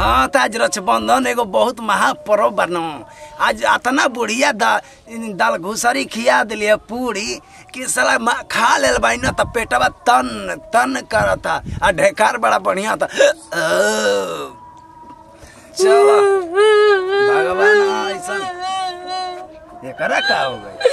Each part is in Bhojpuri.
हाँ त आज रक्षाबंधन एगो बहुत महापर्व बनो आज अतना बुढ़िया दा, दाल घुसरी खिया दिलिए पूरी कि साला मा- खा लेल बाई न त पेटवा तन तन करता आ ढेकार बड़ा बढ़िया था चलो भगवान ऐसा एकरा का हो गई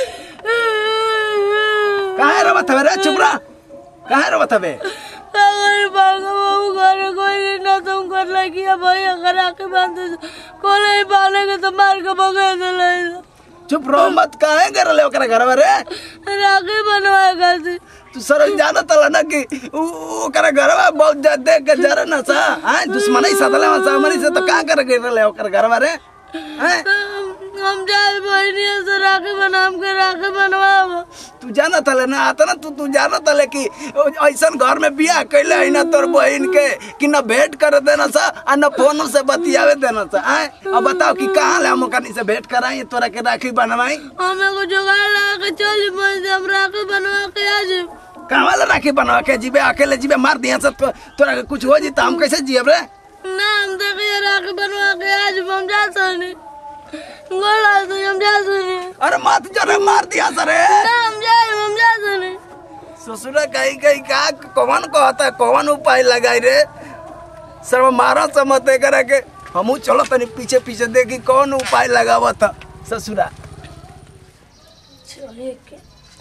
काहे रोवत हवे रे चुप रह काहे रोवत हवे अगर बाबा बाबू घर कोई ना तुम कर लगी है भाई अगर आके बांध कोले बालेगे तो मार के भगा दे ले चुप रहो मत काहे कर ले ओकरा घरवा रे राखी बनवाएगा से तू सर जाना तला ना कि उ- उ- ओकरा घरवा बहुत जा देख के जरे ना सा हां दुश्मनी सदले में सामने से तो का कर के ले ओकरा घरवा रे हैं हम जाए बहनी से राखी बनाम के राखी बनवाओ तू जाना तले ना आता ना तू तू जाना तले कि ऐसन घर में बियाह कैले है ना तोर बहन के कि न भेंट कर देना सा आ न फोन से बतियावे देना सा हैं अब बताओ कि कहाँ ले हम ओकनी से भेंट कराई तोरा के राखी बनवाई हमें को जुगाड़ लगा के चल मैं हम राखी बनवा के आ जाए कहाँ वाला राखी बनवा के जीबे अकेले जीबे मार दिया सब तो, तोरा के कुछ हो जी तो हम कैसे जियब रे ना हम देखिए राखी बनवा के आज हम जा सनी गोला तो हम जा सनी अरे मत जरे मार दिया सरे ना हम जाए हम जा सनी ससुरा कहीं कहीं का कौन कहता कौन उपाय लगाई रे सर मारो से मत करे के हमू चलो तनी पीछे पीछे देखी कौन उपाय लगावा था ससुरा चलिए के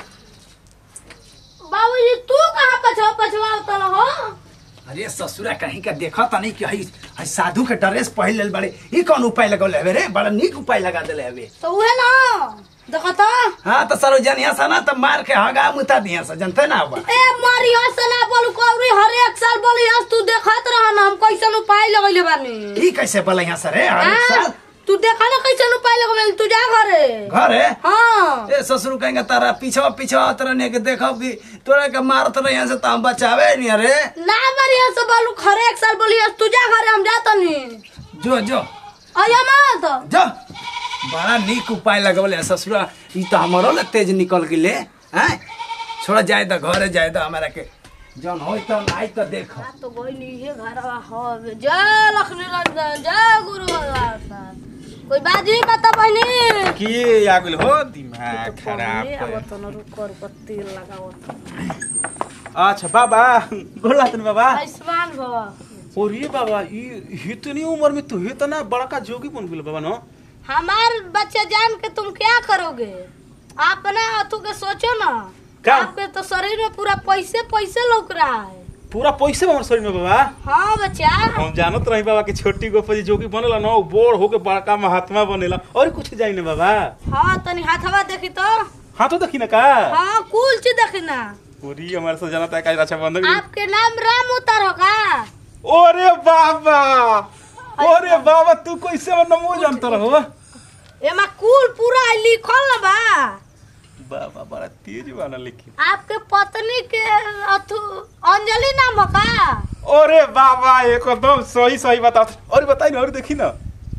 बाबूजी तू कहाँ पछवा पछवा उतल हो अरे ससुरा कहीं का देखा था नहीं कि हई हई साधु के ड्रेस पहन लेल बड़े ई कौन उपाय लगौले हवे रे बड़ा नीक उपाय लगा देले हवे तो उहे ना देखो तो हाँ तो सरो जनिया सा ना तो मार के हगा मुता दिया सा जनते ना हुआ ए मारी हंस ना बोलू कौरी हर एक साल बोली हंस तू देखत रह ना हम कैसन उपाय लगैले बानी ई कैसे बोले यहाँ सर हर एक हाँ, साल तू देखा ना कैसन उपाय लगैले तू जा घरे घर है हाँ ए ससुर कहेंगे तारा पीछा पीछा तरह ने के देखो कि तोरा के मारत रहे यहाँ से तो हम बचावे नहीं अरे ना मारी हंस बोलू हर एक साल बोली हंस तू जा घरे हम जात नहीं जो जो अया मत जो बड़ा नीक उपाय लगवले ससुरा ई तो हमारो ले तेज निकल गेले हैं छोड़ जाए तो घरे जाए तो हमारा के जौन होई तो आई तो देखो तो कोई नहीं है घरवा हो जय लक्ष्मी रंजन जय गुरु भगवान कोई बाजी बता बहनी के आ गेल हो दिमाग खराब अब कर। तो न रुक रुक तेल लगाओ अच्छा बाबा गोला तनी बाबा आयुष्मान भव और ये बाबा ई इतनी उम्र में तू इतना बड़का जोगी बन गेल बाबा नो हमार बच्चे जान के तुम क्या करोगे अपना अथु के सोचो ना क्या? आपके तो शरीर में पूरा पैसे पैसे लौक रहा है पूरा पैसे बा हमर शरीर में बाबा हाँ बच्चा हम जानत रही बाबा कि छोटी गोपी जोगी बनेला ना उ बोर होके बड़का महात्मा बनेला और कुछ जाई ना बाबा हाँ तनी हाथवा देखी तो हाँ तो देखी ना का हाँ कुल चीज देखी ना पूरी हमारे से जानता है का अच्छा बंधक आपके नाम राम उतर होगा ओरे बाबा ओरे बाबा तू कैसे मन नमो जानता रहो एमा कुल पूरा लिखल ना बा बाबा बड़ा तेज वाला लेकिन आपके पत्नी के अथु अंजलि नाम होगा ओरे बाबा एकदम सही सही बता और बताई ना और देखी ना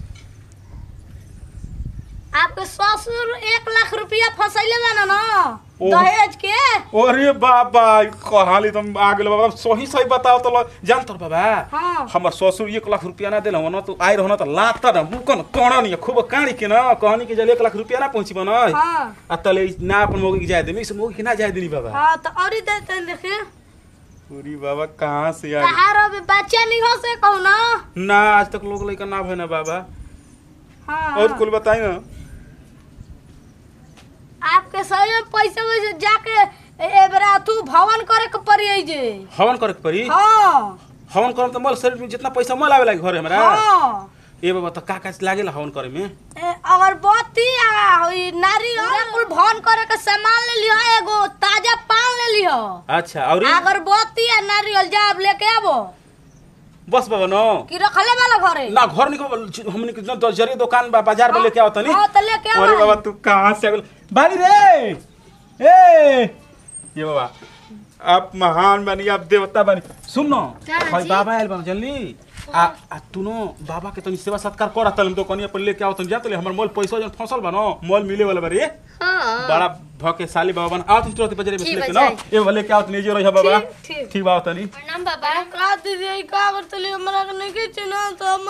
आपके ससुर एक लाख रुपया फसैले ना ना ओ। दहेज के अरे बाबा कहाली तुम आ गेल बाबा सही सही बताओ तो ल- जान तर बाबा हाँ हमर ससुर एक लाख रुपया ना दिल न तो आइ रहन त लाता न मुकन कण नि खूब काणी के न कहनी के जल एक लाख रुपया ना पहुंची बन हाँ आ तले ना अपन मोगी के जाय देमी इस मोगी के ना जाय देनी बाबा हाँ तो और दे दे देखिए पूरी बाबा कहाँ से आ गई? कहार अभी बच्चा नहीं हो से कहू ना ना आज तक लोग लइका ना भइना बाबा हाँ और कुल बताई ना आपके सही में पैसे वैसे जाके ए- एबरा तू भवन करे के पड़ी जे हवन करे के पड़ी हाँ हवन करम त मल शरीर में जितना पैसा मल आवे लागे घरे हमरा हाँ ए बाबा त का का लागेला हवन करे में ए, अगरबत्ती आ ई नारियल कुल भवन करे के सामान ले लियो एगो ताजा पान ले लियो अच्छा और अगरबत्ती आ नारियल जाब लेके आबो बस बाबा नो कि रखले वाला घरे ना घर निको हमने के जो जरी दुकान बा बाजार में लेके आओ तनी हाँ तो लेके आओ अरे बाबा तू कहाँ से आ गेल बानी रे ए ये बाबा आप महान बनी आप देवता बनी सुन न क्या भाई जी? बाबा आयल बा जल्दी आ आ तू नो बाबा के तनी सेवा सत्कार कर तल तो कनिया पर लेके आओ तनी जा तले हमर मोल पैसा जन फसल बा नो मोल मिले वाला बारे हाँ बड़ा भके साली बाबा बन आओ तनी तुरंत बजरे में ठीक लेके बा, ना ए वाले के आओ तनी जो रही बाबा ठीक, ठीक। ठीक बा तनी प्रणाम बाबा का दीदी का करतली हमरा के नहीं के चिन्ह तो हम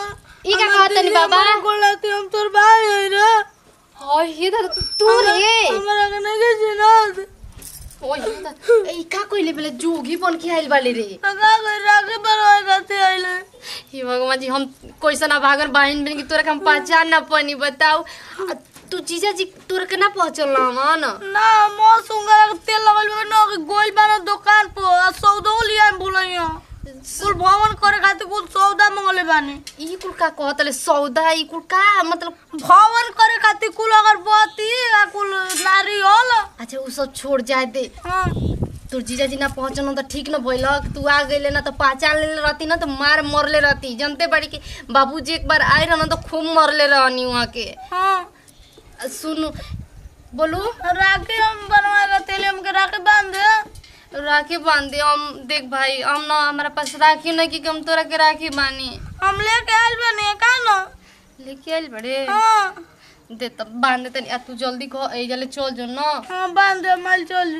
ई का कहत तनी बाबा बोलती हम तोर भाई है रे हाय हे दादा तू रे हमरा के नहीं किसी ना ओय हे दादा ई का कइले बेले जोगी बन के आइल बाली रे तो का कर राखे बनवाए खाते आइले हे भगवान जी हम कैसा ना भागन बहन बन की तोरा के हम पहचान ना पानी बताऊ आ, तू जीजा जी तोरा के ना पहुंचल ना ना ना मो सुंगर के तेल लगल बा ना कि गोइल बाना दुकान पर आ सौदा लिया बोलैया कुल भवन करे खातिर कुल सौदा मंगले बानी ई कुल का कहतले सौदा ई कुल का मतलब भवन करे खातिर कुल अगरबत्ती आ कुल नारियल अच्छा उ सब छोड़ जाए दे हाँ तोर जीजा जी ना पहुंचल त ठीक न भइलक तू आ गइले ना त पहचान लेले रहती ना त मार मरले रहती जानते बड़ी कि बाबूजी एक बार आए रह तो खूब मरले रहनी वहाँ के हाँ आ, सुन बोलू राखी हम बनवाए का तेल हमके राखी बांध दे राखी बांध दे हम देख भाई हम ना हमारा पास राखी नहीं कि हम तोरा के राखी बानी हम लेके आइल बानी का ना लेके आइल बड़े हाँ दे तब बांध दे तनी आ तू जल्दी कह ए जले चल जो ना हाँ बांध दे माल चल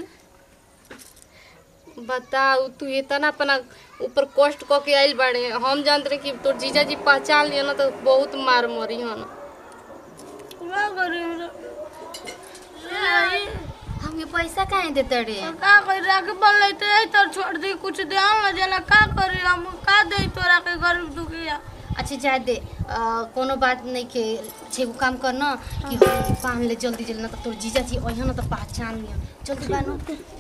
बताऊ तू इतना अपना ऊपर कष्ट क के आइल बाड़े हम जानते रहे कि तोर जीजा जी पहचान लिया ना तो बहुत मार मरी हन का करी हमरा? हमके पैसा काहे देते रे का करी राखी बन लेते है तो छोड़ दी कुछ दे ना जना का करी हम का दे तोरा के गरीब दुखिया अच्छा जाए दे आ, कोनो बात नहीं के छे को काम कर ना कि हम बांध ले जल्दी जल्दी ना तो तोर जीजा जी ओहन ना तो पहचान लिया जल्दी बानो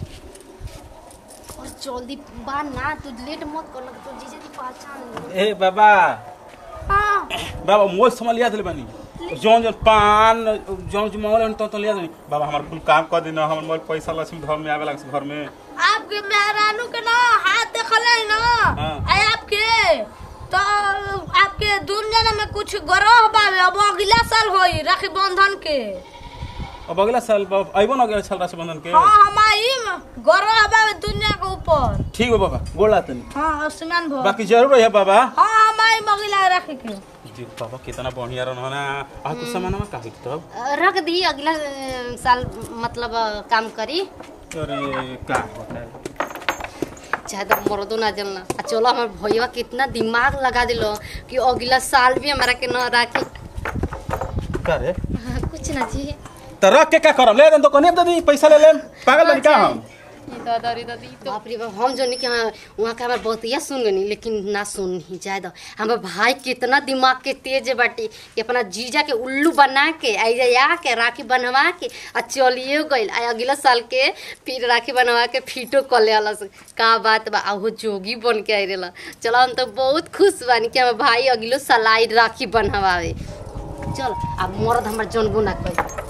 और जल्दी बांध ना तू लेट मत कर ना तो तोर जीजा जी पहचान लिया ए बाबा हाँ बाबा मोल समझ लिया दिल बनी जौन जौन पान जौन जो मांगल तो तो लिया दिल बाबा हमार कुल काम कर देना हमर मोल पैसा लक्ष्मी घर में आवे लग घर में आपके मेहरानू के ना हाथ देखल है ना हाँ। आई आपके तो आपके दुनिया में कुछ ग्रह बावे अब अगला साल होई राखी बंधन के अब अगला साल बाबा अइबो ना अगला साल रक्षाबंधन के हाँ हम आईम ग्रह बावे दुनिया के ऊपर ठीक बा बाबा गोला तनी हाँ आसमान भर बाकी जरूर है बाबा हाँ हम आईम अगला राखी के जी बाबा कितना बढ़िया रहना ना आ तू सामान का तब रख दी अगला अ, साल मतलब अ, काम करी अरे का बताए चाहे तो मर्दो ना जलना आ चलो हमार भैया कितना दिमाग लगा दिलो कि अगला साल भी हमारा के न राखी का रे कुछ ना जी त रख के का करम ले दन तो कने दे दी पैसा ले लेम पागल बनी का हम दादा रे दादी बाप रे बाप हम जो नहीं कि हाँ, वहाँ का हमार बहुतिया सुन गनी लेकिन ना सुन ही जाए दो हमार भाई कितना दिमाग के तेज बाटी कि अपना जीजा के उल्लू बना के ऐजा आ के राखी बनवा के आ चलिए गइल आ अगला साल के फिर राखी बनवा के फिटो कर ले अलस का बात बा आ वो जोगी बन के आई रेला चलो हम तो बहुत खुश बानी कि हमार भाई अगलो साल आई राखी बनवावे चल अब मर्द हमार जनबो ना कही